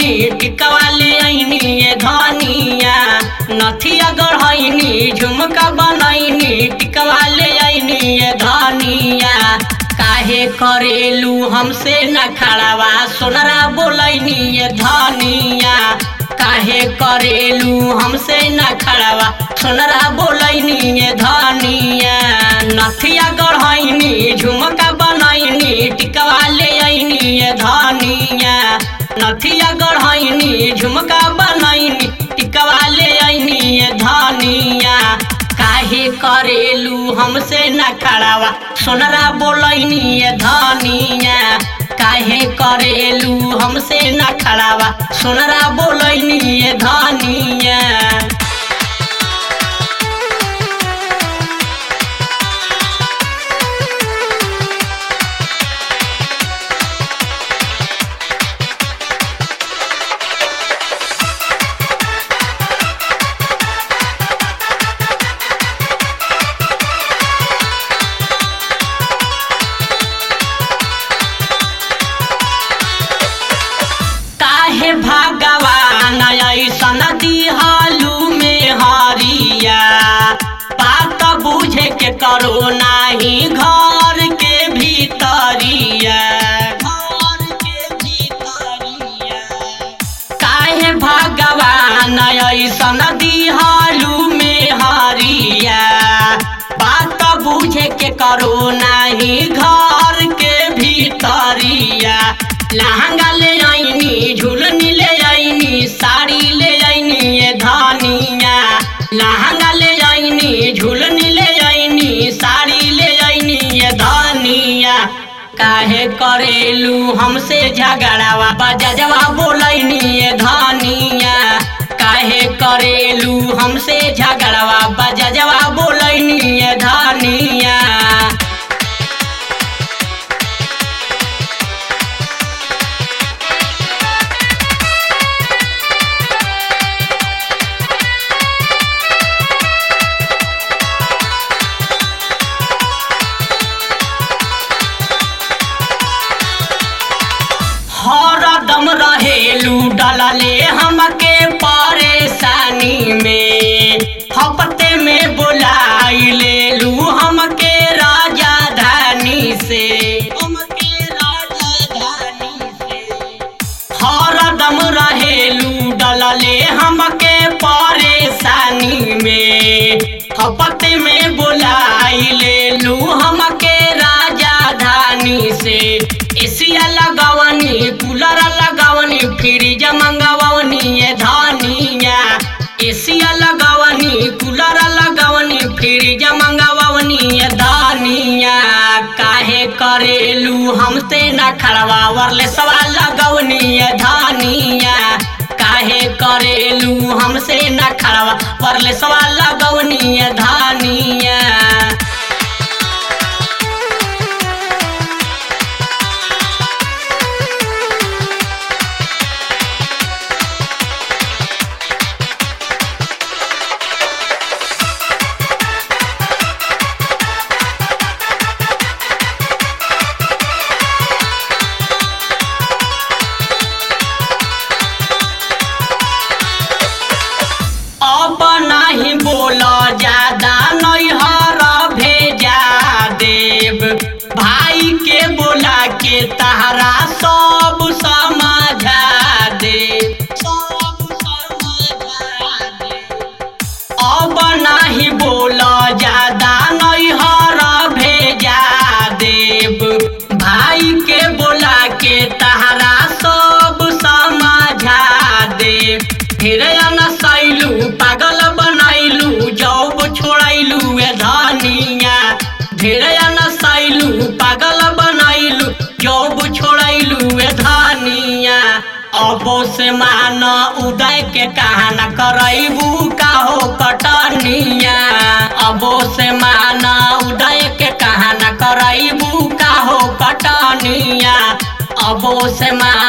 गढ़ैनी टिकवा ले ऐनी ये धनिया नथिया गढ़ैनी झुमका बनैनी टिकवा ले ऐनी ये धनिया काहे करेलू हमसे न खड़ावा सोनरा बोलैनी ये धनिया काहे करेलू हमसे न खड़ावा सोनरा बोलैनी ये धनिया नथिया गढ़ैनी झुमका बनैनी टिकवा ले ऐनी ये धनिया नथिया गढ़ैनी झुमका बनैनी टिकवा ले ऐनी ये धनिया काहे करेलू हमसे न खड़ावा सोनरा बोलैनी ये धनिया काहे करेलू हमसे न खड़ावा सोनरा बोलैनी ये धनिया काहे भगवान ऐसन दिहालू में हरिया बात बुझे के करो नाही घर के भीतरिया घर के भीतरिया काहे भगवान ऐसन दिहालू में हरिया बात बुझे के करो नाही घर के भीतरिया लहंगा ले आईनी झुलनी ले आईनी साड़ी ले आईनी ये धनिया लहंगा ले आईनी झुलनी ले आईनी साड़ी ले आईनी ये धनिया काहे करेलू हमसे झगड़ावा बजवा बोलैनी ये धनिया काहे करेलू हमसे झगड़ावा बजवा बोलैनी ये धनिया हरदम रहेलू डलले हमके परेशानी में हफ्ते में बुलाई लेलू हमके राजधानी से हमके राजधानी से हरदम रहेलू डलले हमके परेशानी में हफ्ते में बुलाई लेलू हमके राजधानी से एसिया लगवनी कूलर लगवनी फ्रिज मंगवनी ये धनिया एसिया लगवनी कूलर लगवनी फ्रिज मंगवनी ये धनिया काहे करेलू हमसे न खड़वा वरले सवाल लगवनी ये धनिया काहे करेलू हमसे न खड़वा वरले सवाल लगवनी ये धनिया अब नहीं बोल ज्यादा नैहर भेजा देव भाई के बोला के तहरा सब समझा दे सब समझा दे अब नहीं बोल ज्यादा नैहर भेजा देव भाई के बोला के तहरा सब समझा दे फिर सैलू पागल बनैलू जब छोड़ैलू ए धनिया फिर सैलू पागल बनैलू जब छोड़ैलू ए धनिया अबो से मान उदय के कहाना करैबू का हो कटनिया अबो से मान उदय के कहाना करैबू का हो कटनिया अबो से मान